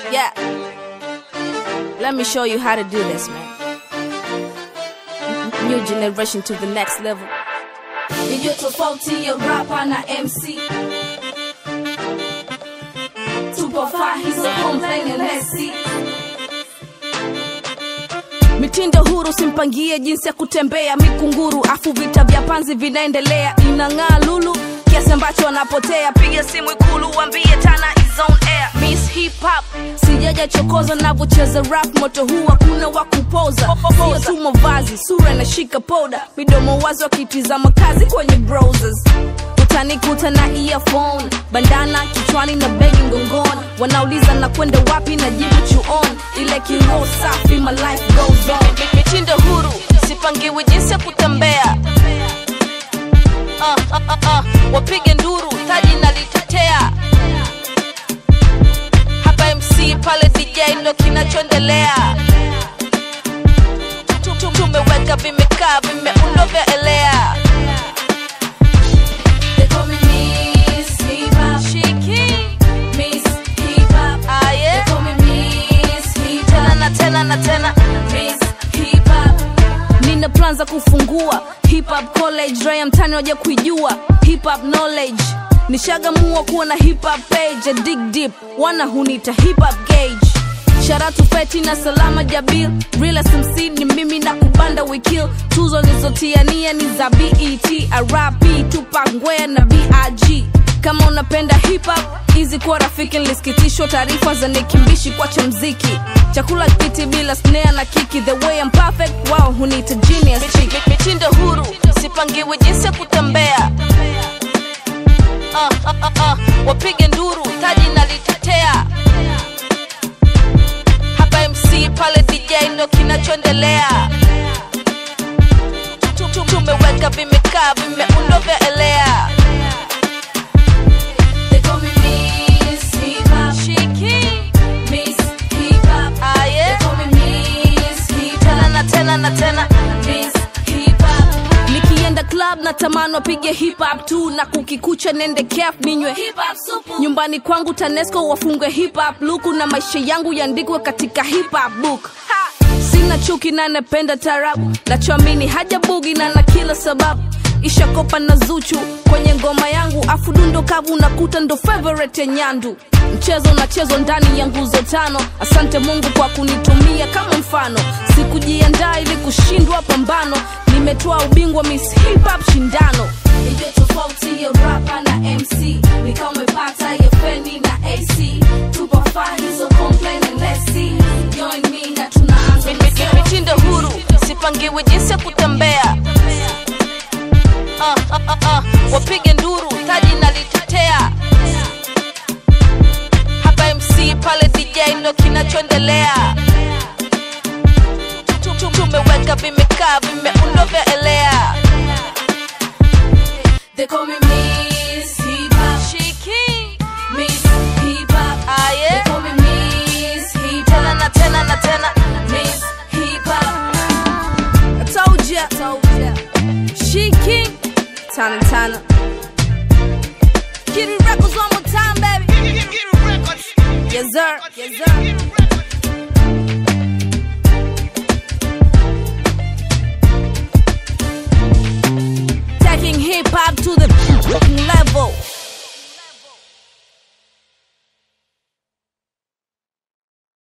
Yeah. Let me show you how to do this, man. New generation to the next level. Ndiyo tofauti ya rapa na MC Tupo fahi so complain and let's see mitindo huru simpangie jinsi ya kutembea mikunguru afu vita vya panzi vinaendelea inang'aa lulu kiasi ambacho wanapotea piga simu ikulu wambie tana is on air miss hip hop sijaja chokoza navyocheza rap moto huu hakuna wa kupoza sio tu mavazi sura inashika poda midomo wazi wakitizama kazi kwenye browsers utanikuta na earphone bandana kichwani na begi ngongoni wanauliza na kwenda wapi na jibu chuon ile kiroho safi my life goes on mitindo huru sipangiwi jinsi ya kutembea uh, uh, uh, uh. wapige nduru taji nalitetea hapa mc pale dj ndo kinachoendelea Tu- tu- tumeweka vimekaa vimeundwa vya elea They call me Miss Hip Hop shiki Miss Hip Hop They aye call me Miss Hip tena Hop na tena na tena Miss Hip Hop nina plan za kufungua hip hop college raya mtani waja kuijua hip hop knowledge nishagamua kuwa na hip hop page ya dig deep wana hunita hip hop gauge sharatu feti na salama jabil real smc ni mimi na kubanda wikil tuzo nizotiania ni za bet rap tupak ngwea na big kama unapenda hip hop hizi kuwa rafiki nilisikitishwa taarifa za nikimbishi kwacha mziki chakula kiti bila snare na kiki the way I'm perfect wao hunita genius chick. Mi- mitindo huru sipangiwi jinsi ya kutembea uh, uh, uh, uh. wapige nduru taji nalitetea hapa mc pale dj ndo kinachoendelea Tu- tu- tumeweka vimekaa vimeundwa vya elea They call me Miss Hip Hop shiki Miss Hip Hop They aye call me Miss Hip tena Hop na tena na tena Miss Hip Hop nikienda club na tamani wapige hip hop tu na kukikucha nende kef ninywe Hip Hop supu nyumbani kwangu tanesco wafungwe hip hop luku na maisha yangu yaandikwe katika hip hop book sina chuki na napenda tarabu nachoamini haja bugi na na kila sababu ishakopa na zuchu kwenye ngoma yangu afu dundo kavu nakuta ndo favorite ya nyandu mchezo unachezwa ndani ya nguzo tano asante mungu kwa kunitumia kama mfano sikujiandaa ili kushindwa pambano nimetoa ubingwa miss hip hop shindano Ndiyo tofauti ya rapa na MC Ni kama umepata ya feni na AC Tupo fahi so complain and let's see Join me na tunaanza Mi- mi- mi- mitindo huru sipangiwi jinsi ya kutembea uh, uh, uh, uh. wapige nduru taji nalitetea hapa mc pale dj ndo kinachoendelea Tu- tu- tumeweka vimekaa vimeundwa vya elea They call me Miss Hip Hop shiki Miss Hip Hop They aye call me Miss Hip tena Hop na tena na tena Miss Hip Hop I told ya, told ya. She king, Tana Tana. Kitty records one more time, baby. Yes sir, yes sir.